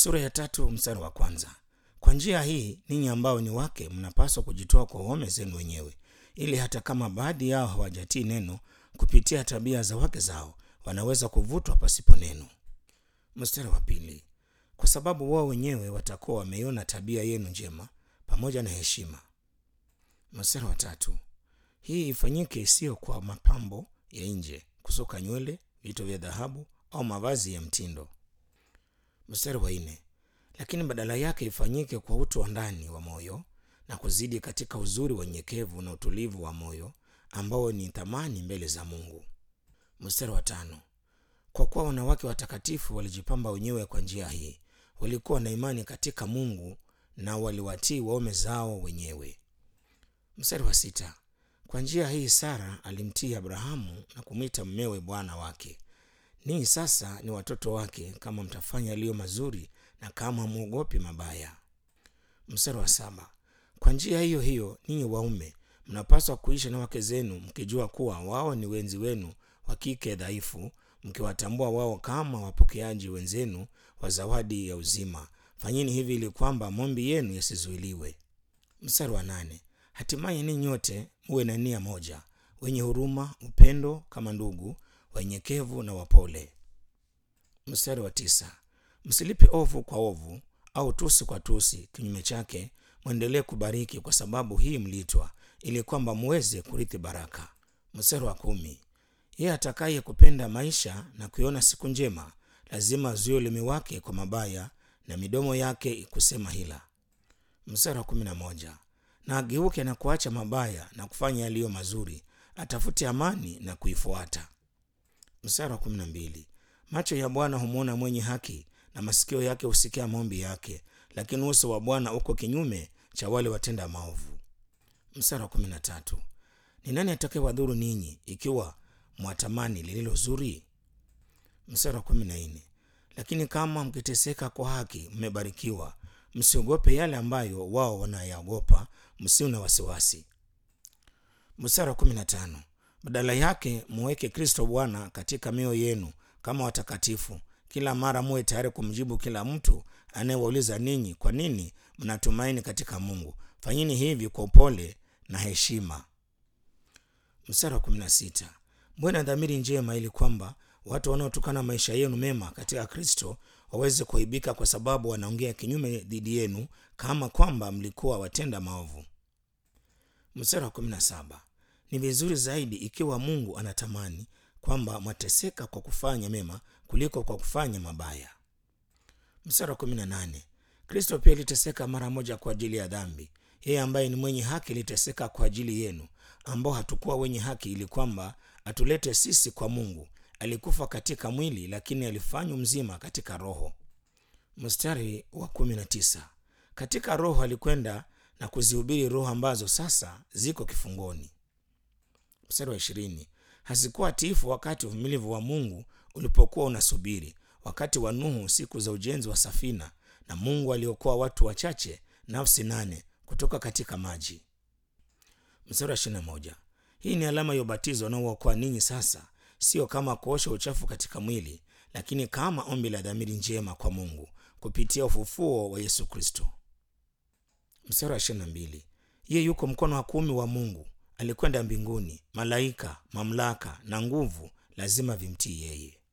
sura ya tatu mstari wa kwanza kwa njia hii ninyi ambao ni wake mnapaswa kujitoa kwa waume zenu wenyewe ili hata kama baadhi yao hawajatii neno kupitia tabia za wake zao wanaweza kuvutwa pasipo neno mstari wa pili kwa sababu wao wenyewe watakuwa wameiona tabia yenu njema pamoja na heshima mstari wa tatu hii ifanyike isiyo kwa mapambo ya nje kusuka nywele vito vya dhahabu au mavazi ya mtindo mstari wa nne lakini badala yake ifanyike kwa utu wa ndani wa moyo na kuzidi katika uzuri wa unyenyekevu na utulivu wa moyo ambao ni thamani mbele za mungu mstari wa tano kwa kuwa wanawake watakatifu walijipamba wenyewe kwa njia hii walikuwa na imani katika mungu na waliwatii waume zao wenyewe mstari wa sita kwa njia hii sara alimtii abrahamu na kumwita mmewe bwana wake ninyi sasa ni watoto wake kama mtafanya yaliyo mazuri na kama mwogopi mabaya mstari wa saba kwa njia hiyo hiyo ninyi waume mnapaswa kuishi na wake zenu mkijua kuwa wao ni wenzi wenu wa kike dhaifu mkiwatambua wao kama wapokeaji wenzenu wa zawadi ya uzima fanyeni hivi ili kwamba mombi yenu yasizuiliwe mstari wa nane hatimaye ninyi nyote muwe na nia moja wenye huruma upendo kama ndugu wenyekevu na wapole mstari wa tisa msilipe ovu kwa ovu au tusi kwa tusi kinyume chake mwendelee kubariki kwa sababu hii mliitwa ili kwamba muweze kurithi baraka mstari wa kumi yeye atakaye kupenda maisha na kuiona siku njema lazima azuie ulimi wake kwa mabaya na midomo yake kusema hila mstari wa kumi na moja na ageuke na kuacha mabaya na kufanya yaliyo mazuri atafute amani na kuifuata mstari wa kumi na mbili macho ya bwana humwona mwenye haki na masikio yake husikia maombi yake lakini uso wa bwana uko kinyume cha wale watenda maovu mstari wa kumi na tatu ni nani atakaye wadhuru ninyi ikiwa mwatamani lililo zuri mstari wa kumi na nne lakini kama mkiteseka kwa haki mmebarikiwa msiogope yale ambayo wao wanayaogopa msiwe na wasiwasi mstari wa kumi na tano badala yake muweke kristo bwana katika mioyo yenu kama watakatifu kila mara muwe tayari kumjibu kila mtu anayewauliza ninyi kwa nini mnatumaini katika mungu fanyini hivi kwa upole na heshima mstari wa kumi na sita muwe na dhamiri njema ili kwamba watu wanaotokana maisha yenu mema katika kristo waweze kuaibika kwa sababu wanaongea kinyume dhidi yenu kama kwamba mlikuwa watenda maovu mstari wa kumi na saba ni vizuri zaidi ikiwa mungu anatamani kwamba mwateseka kwa kufanya mema kuliko kwa kufanya mabaya mstari wa kumi na nane kristo pia aliteseka mara moja kwa ajili ya dhambi yeye ambaye ni mwenye haki aliteseka kwa ajili yenu ambao hatukuwa wenye haki ili kwamba atulete sisi kwa mungu alikufa katika mwili lakini alifanywa mzima katika roho mstari wa kumi na tisa katika roho alikwenda na kuzihubiri roho ambazo sasa ziko kifungoni mstari wa ishirini hazikuwa tiifu wakati uvumilivu wa mungu ulipokuwa unasubiri wakati wa nuhu siku za ujenzi wa safina na mungu aliokoa watu wachache nafsi nane kutoka katika maji mstari wa ishirina moja hii ni alama ya ubatizo unaookoa ninyi sasa sio kama kuosha uchafu katika mwili lakini kama ombi la dhamiri njema kwa mungu kupitia ufufuo wa yesu kristo mstari wa ishirina mbili yeye yuko mkono wa kumi wa mungu alikwenda mbinguni malaika mamlaka na nguvu lazima vimtii yeye